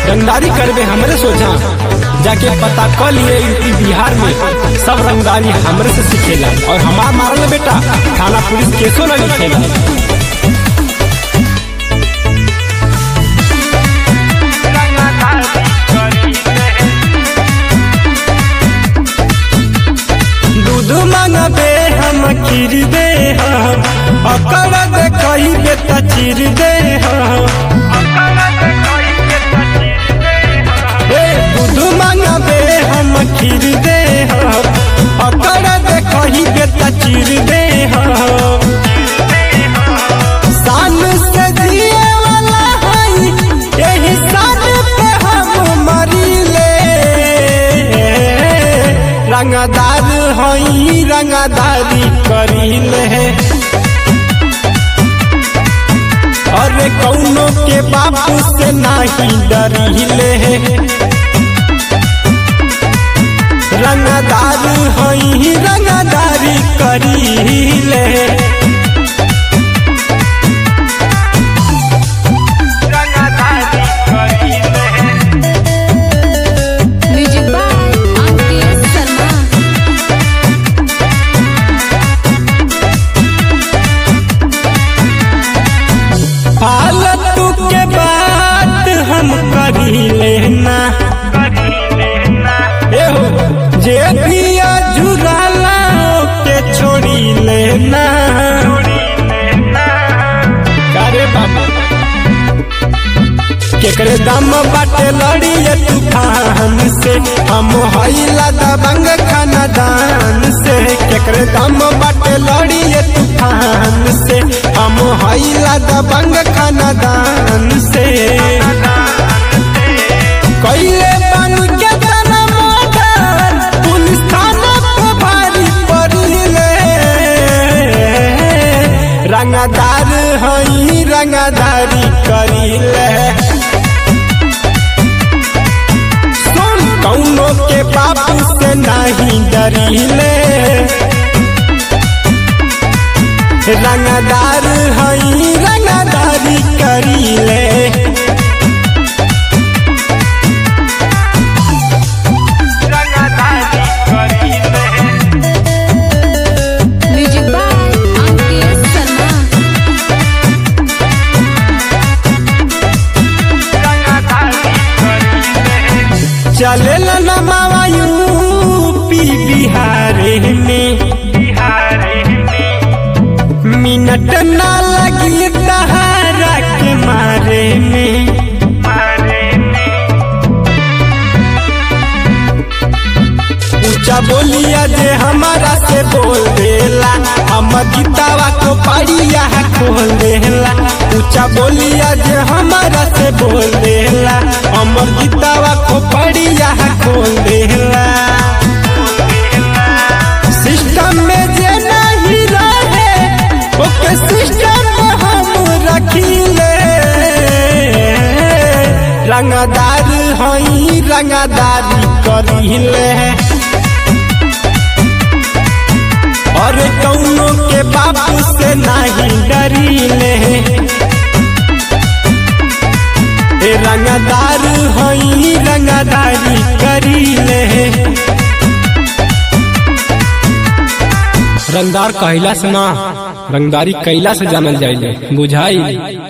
रंगदारी करबे हमरे सोचा जाके पता कर लिए यूपी बिहार में सब रंगदारी हमरे से सीखेला और हमार मारल बेटा थाना पुलिस केसो न लिखेला दूध मांगबे हम खीर दे हम अकड़ दे कहिबे त चीर दे हम ए दूध मांगबे हम खीर दे हम अकड़ दे कहिबे त चीर दे हम शान से जिए वाला हई यही शान पे हम मरीले रंगदार हई रंगदारी करीले अरे कौनो के बापू से नाही डरीले रंगदार हई रंगदारी करीले म्यूजिक बाय अंकित शर्मा फालतू के बात हम करी लेना एहो जे भी जुराला के छोड़ी लेना अरे बाबा केकरे दम बाटे लड़िए तूफान से हम हईला दबंग खानदान से केकरे दम बाटे लड़िए तूफान से हम हईला दबंग खानदान से कैले बन के तना मर्डर पुलिस थाना पे भारी पड़िले रंगदार हई रंगदारी करिले सुन कौनो के बापू से नहीं डरिले रंगदार हई रंगदारी करिले म्यूजिक बाय अंकित शर्मा चले नमावा यूपी बिहार में मिनट ना लगी दहारा के मारे में ऊंचा बोलिया जे हमारा से बोल देला हम गीतावा को पढ़िया खोल देला ऊंचा बोलिया जे हमारा से बोल देला हमर गीतावा को पढ़िया खोल देला सिस्टम में जे नहीं रहे ओके सिस्टम में हम रखिले रंगदार हई रंगदारी करिले और कौनो के बापू से नहीं डरिले ए रंगदार हई रंगदारी करिले रंगदार कहला से ना रंगदारी कैला से जानल जाइले बुझाई